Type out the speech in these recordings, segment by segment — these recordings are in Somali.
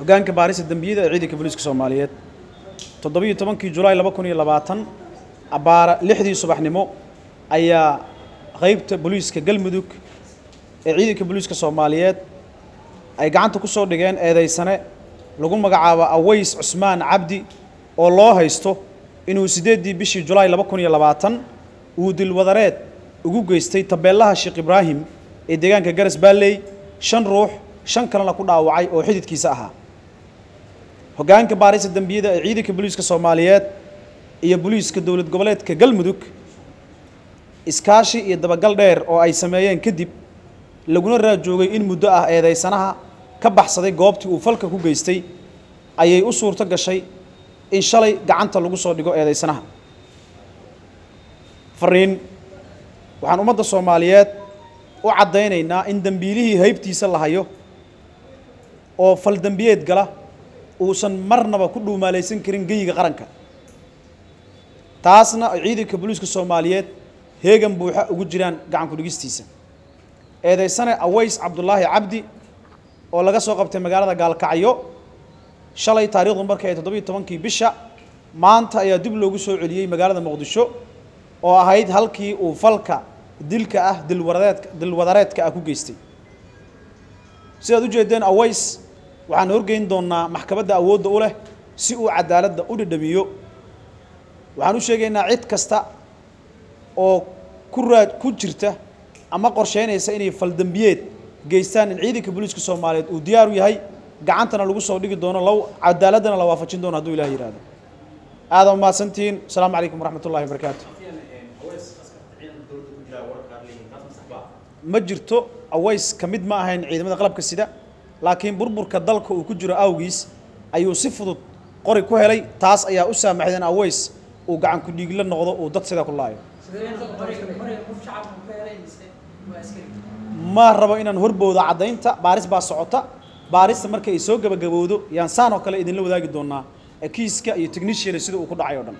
hoggaanka baarista dembiyada ee ciidanka booliiska soomaaliyeed toddobiyo tobankii julaay laba kun iyo labaatan abbaara lixdii subaxnimo ayaa qeybta booliiska galmudug ee ciidanka booliiska soomaaliyeed ay gacanta ku soo dhigeen eedaysane lagu magacaabo aways cusmaan cabdi oo loo haysto inuu siddeeddii bishii julaay laba kun iyo labaatan uu dilwadareed ugu geystay tabeellaha sheekh ibraahim ee deegaanka garas baalley shan ruux shan kalena ku dhaawacay oo xididkiisa ahaa hoggaanka baarista dembiyada ee ciidanka booliiska soomaaliyeed iyo booliiska dowlad goboleedka galmudug iskaashi iyo dabagal dheer oo ay sameeyeen kadib laguna raajoogay in muddo ah eedaysanaha ka baxsaday goobtii uu falka ku geystay ayay u suurto gashay in shalay gacanta lagu soo dhigo eedaysanaha fariin waxaan ummadda soomaaliyeed u caddaynaynaa in dembiilihii haybtiisa la hayo oo fal dembiyeed gala uusan marnaba ku dhuumaalaysan karin geyiga qaranka taasna ay ciidanka booliiska soomaaliyeed heegan buuxa ugu jiraan gacan ku-dhigistiisa eedaysane aways cabdulaahi cabdi oo laga soo qabtay magaalada gaalkacyo shalay taariikhdu markay ay toddobiyo tobankii bisha maanta ayaa dib loogu soo celiyey magaalada muqdisho oo ahayd halkii uu falka dilka ah dilwaradeedka dilwadareedka ah ku geystay sidaad ujeedeen aways waxaan horgeyn doonnaa maxkamadda awoodda u leh si uu cadaaladda u dhadhamiyo waxaan u sheegaynaa cid kasta oo ku raad ku jirta ama qorsheynaysa inay faldembiyeed geystaan in ciidanka booliiska soomaaliyeed uu diyaar u yahay gacantana lagu soo dhigi doono law cadaaladdana la waafajin doono hadduu ilaah yihahdo aada mahadsantihiin asalaamu calaykum waraxmat ullahi wabarakaatu ma jirto aways ka mid ma ahayn ciidamada qalabka sida laakiin burburka dalka uu ku jiro awgiis ayuu si fudud qori ku helay taas ayaa u saamaxday in aways uu gacan ku dhiigla noqdo uu dad sidaa ku laayo ma rabo inaan horbowda caddaynta baaris baa socota baarista marka ay soo gabagabowdo yaan saan oo kale idinla wadaagi doonaa kiiska iyo technician sida uu ku dhacay oo dhan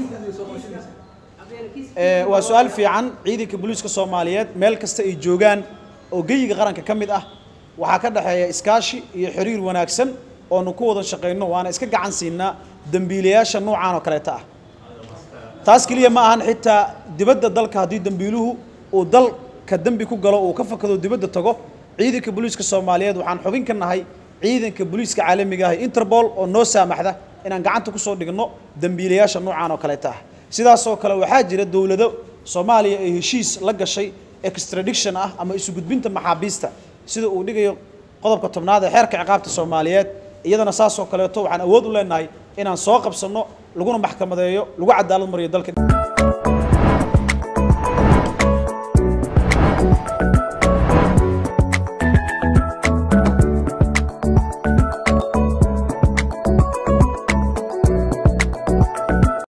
waa su-aal fiican ciidanka booliiska soomaaliyeed meel kasta ay joogaan oo geyiga qaranka ka mid ah waxaa ka dhexeeya iskaashi iyo xiriir wanaagsan oonu ku wada shaqayno waana iska gacan siinaa dembiilayaasha noocaan oo kaleeta ah taas keliya ma ahan xitaa dibadda dalka haddii dembiiluhu uu dalka dembi ku galo uu ka fakado dibadda tago ciidanka booliiska soomaaliyeed waxaan xubin ka nahay ciidanka booliiska caalamiga ah interpol oo noo saamaxda inaan gacanta kusoo dhigno dembiilayaasha noocaan oo kaleeta ah sidaasoo kale waxaa jira dowlado soomaaliya ay heshiis la gashay extradiction ah ama isu gudbinta maxaabiista sida uu dhigayo qodobka tobnaad ee xeerka ciqaabta soomaaliyeed iyadana saasoo kaleeto waxaan awood u leenahay inaan soo qabsanno laguna maxkamadeeyo lagu cadaalad mariyo dalka